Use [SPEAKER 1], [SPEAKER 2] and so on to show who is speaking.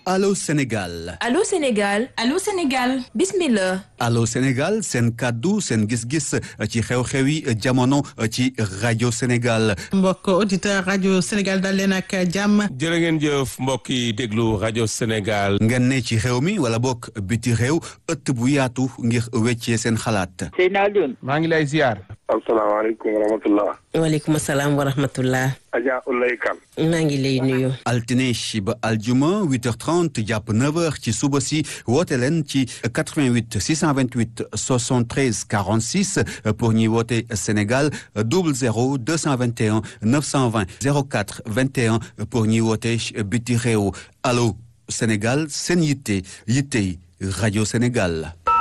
[SPEAKER 1] Allô Sénégal
[SPEAKER 2] Allô Sénégal
[SPEAKER 3] Allô Sénégal
[SPEAKER 2] bismillah
[SPEAKER 1] Allô Sénégal seen kàddu seen gis-gis ci xew-xewi jamono ci rajo Sénégal
[SPEAKER 4] mbokk auditeur rajo Sénégal dal leen ak jàmm
[SPEAKER 5] jërë ngeen jëf mbokk yi déglu rajo Sénégal
[SPEAKER 1] ngeen ne ci xew mi wala bokk biti réew ëtt bu yaatu ngir weccee seen xalaat
[SPEAKER 6] Seydina Alioune
[SPEAKER 5] maa ngi lay ziar
[SPEAKER 7] asalaamaaleykum wa rahmatullah
[SPEAKER 8] waaleykum salaam wa rahmatullah
[SPEAKER 7] Adja Ulay Kan
[SPEAKER 8] maa ngi lay nuyu
[SPEAKER 1] altine ba aljuma 8h30 jàpp 9h ci suba si woote leen ci 88 628 73 46 pour ñuy woote Sénégal 00 221 920 04 21 pour ñuy woote biti réew allo Sénégal seen yitte yittey rajo Sénégal